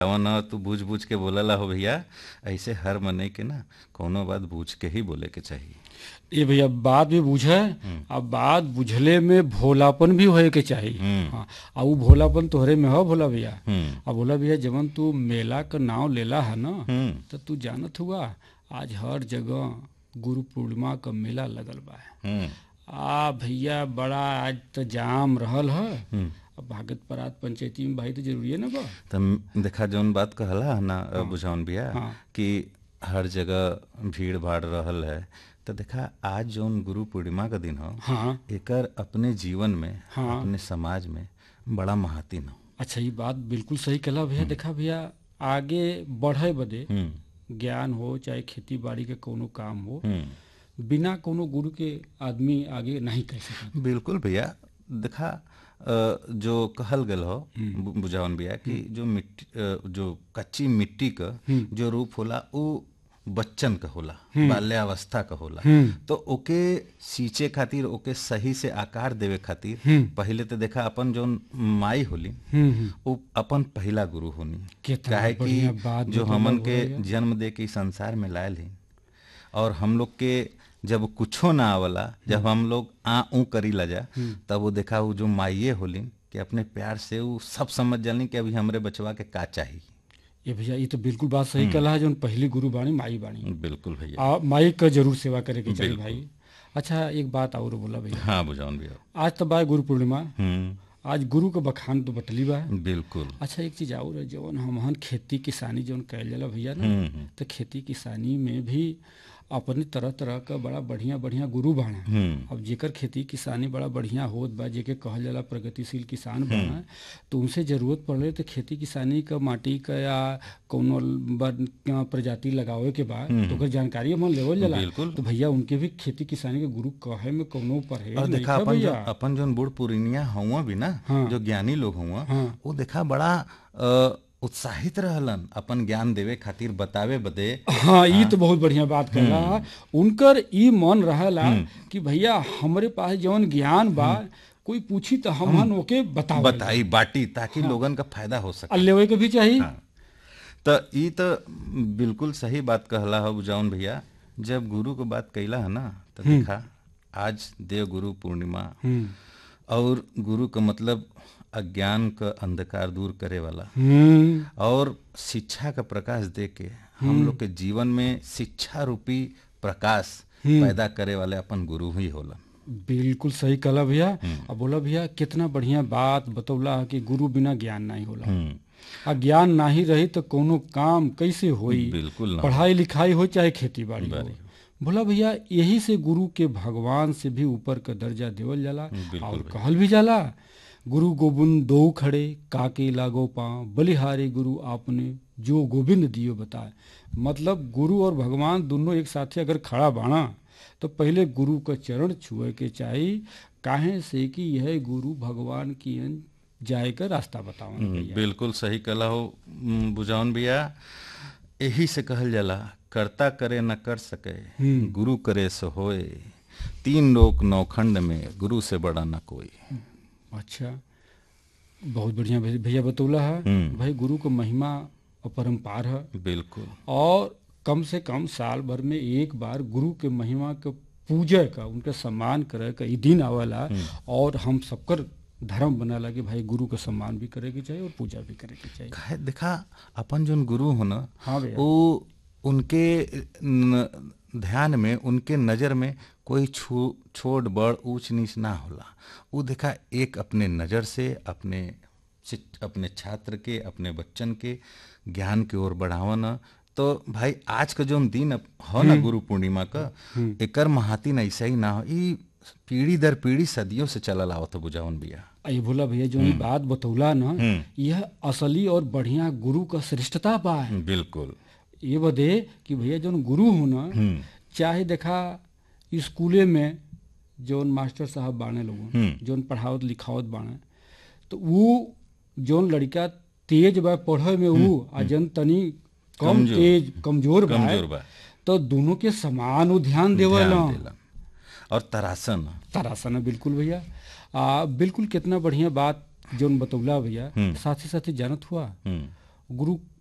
जवन ह तू बूझ बूझ के बोलला हो भैया ऐसे हर मने के ना कोनो बात बूझ के ही बोले के चाहिए ये भैया बात भी बुझे अब बात बुझले में भोलापन भी होए के चाहिए हम्म। हाँ आ उ भोलापन तोहरे में हो भोला भैया हम्म अब भोला भैया जवन तू मेला का नाव लेला है ना हम्म तो तू जानत हुआ आज हर जगह गुरु पूर्णिमा का मेला लगल बा हम्म आ भैया बड़ा आज तो जाम रहल है हम्म अब भागत परात पंचायती में भाई तो जरूरी है ना बा तो देखा जौन बात कहला है ना बुझाउन भैया हाँ। कि हर जगह भीड़ भाड़ रहल है तो देखा आज जौन गुरु पूर्णिमा का दिन हो हाँ एकर अपने जीवन में हाँ। अपने समाज में बड़ा महातिन हो अच्छा ये बात बिल्कुल सही कहला भैया देखा भैया आगे बढ़े बदे हम्म ज्ञान हो चाहे खेती बाड़ी के कोनो काम हो हम्म बिना कोनो गुरु के आदमी आगे नहीं कह सकता बिल्कुल भैया देखा अ, जो कहल गल हो बु- बुझावन भैया कि जो मिट्टी अ, जो कच्ची मिट्टी का जो रूप होला उ बच्चन का होला बाल्यावस्था का होला तो ओके सींचे खातिर ओके सही से आकार देवे खातिर पहले तो देखा अपन जो माई होली वो अपन पहला गुरु होनी कितना काहे बढ़िया कि बात जो बतौला हमन हो के भैया। जन्म दे के इस संसार में लायल ही और हम लोग के जब कुछो ना आवला जब हम लोग आ ऊ करी ला जा तब वो देखा वो जो माइये होलिन कि अपने प्यार से वो सब समझ जानी कि अभी हमरे बचवा के का चाहिए ये भैया ये तो बिल्कुल बात सही कहला है जो पहली गुरु बाणी माई बाणी बिल्कुल भैया आ, माई का जरूर सेवा करे के चाहिए भाई अच्छा एक बात और बोला भैया हाँ बुझाउन भैया आज तो बा गुरु पूर्णिमा हम्म आज गुरु का बखान तो बटली बा बिल्कुल अच्छा एक चीज और है जवन हमहन खेती किसानी जवन कैल जाला भैया ना हम्म हम्म, तो खेती किसानी में भी अपनी तरह तरह का बड़ा बढ़िया बढ़िया गुरु बाणा हम्म अब जेकर खेती किसानी बड़ा बढ़िया होत बा जेके कहल जाला प्रगतिशील किसान बना तो उनसे जरूरत पड़े तो खेती किसानी का माटी का या कौनो बर- का प्रजाति लगावे के बाद तो ओकर जानकारी हम लेवल जाला बिल्कुल। तो भैया उनके भी खेती किसानी के गुरु कहे में कौनो परहेज और नहीं देखा है अपन जो भैया अपन जो बूढ़ पुरनिया हुआ भी ना हाँ। जो ज्ञानी लोग हुआ हाँ। वो देखा बड़ा अ, उत्साहित रहलन अपन ज्ञान देवे खातिर बतावे बदे हाँ ये तो बहुत बढ़िया बात कहला उनकर ई मन रहला कि भैया हमरे पास जवन ज्ञान बा कोई पूछी तो हम ओके बताओ बताई बाटी ताकि लोगन का फायदा हो सके और लेवे के भी चाहिए हाँ। तो ई तो बिल्कुल सही बात कहला हो बुझाउन भैया जब गुरु को बात कैला है ना तो देखा आज देव गुरु पूर्णिमा हम्म और गुरु का मतलब अज्ञान का अंधकार दूर करे वाला हम्म और शिक्षा का प्रकाश दे के हम लोग के जीवन में शिक्षा रूपी प्रकाश पैदा करे वाले अपन गुरु ही होला बिल्कुल सही कहला भैया अब बोला भैया कितना बढ़िया बात बतौला है कि गुरु बिना ज्ञान नहीं होला हम्म, आ ज्ञान नहीं रही तो कोनो काम कैसे होई बिल्कुल ना पढ़ाई लिखाई हो चाहे खेती बाड़ी हो बोला भैया यही से गुरु के भगवान से भी ऊपर का दर्जा देवल जाला और कहल भी जाला गुरु गोविंद दो खड़े काके लागो पाँव बलिहारी गुरु आपने जो गोविंद दियो बताए मतलब गुरु और भगवान दोनों एक साथे अगर खड़ा बाणा तो पहले गुरु का चरण छुए के चाहिए काहे से कि यह गुरु भगवान की अन जाए का रास्ता बतावन हम्म, बिल्कुल सही कला हो हम्म, बुझाउन भैया यही से कहल जाला कर्ता करे न कर सके गुरु करे सो होए तीन लोक नौखंड में गुरु से बड़ा न कोई अच्छा बहुत बढ़िया भै- भैया बतौला है हम्म। भाई गुरु का महिमा और परम्पार है बिल्कुल और कम से कम साल भर में एक बार गुरु के महिमा के पूजा का उनका सम्मान करे का ई दिन आवेला और हम सबकर धर्म बनाला कि भाई गुरु का सम्मान भी करे के चाहिए और पूजा भी करे के चाहिए काहे देखा अपन जोन गुरु हो ना हाँ भैया वो उनके न, ध्यान में उनके नज़र में कोई छू छोट बड़ ऊंच नीच ना होला वो देखा एक अपने नज़र से अपने शिक- अपने छात्र के अपने बच्चन के ज्ञान की ओर बढ़ावन तो भाई आज का जो दिन हो ना गुरु पूर्णिमा का एकर महातिन ऐसा ही ना हो ई पीढ़ी दर पीढ़ी सदियों से चलल आवत बुझावन बिया ये भोला भैया जो ई बात बतौला ना यह असली और बढ़िया गुरु का श्रेष्ठता बा बिल्कुल ये बदे कि भैया जौन गुरु हो ना चाहे देखा स्कूले में जौन मास्टर साहब बाणे लोगन जौन पढ़ावत लिखावत बाणे तो वो जौन लड़का तेज बा पढ़े में वो आ जन तनी कम कमजोर। तेज कमजोर बा कमजोर बा तो दोनों के समान वो ध्यान देवल ध्यान देला। और तरासन तरासना बिल्कुल भैया आ बिल्कुल कितना बढ़िया बात जौन बतौला भैया साथ ही साथ ही जानत हुआ हम्म गुरु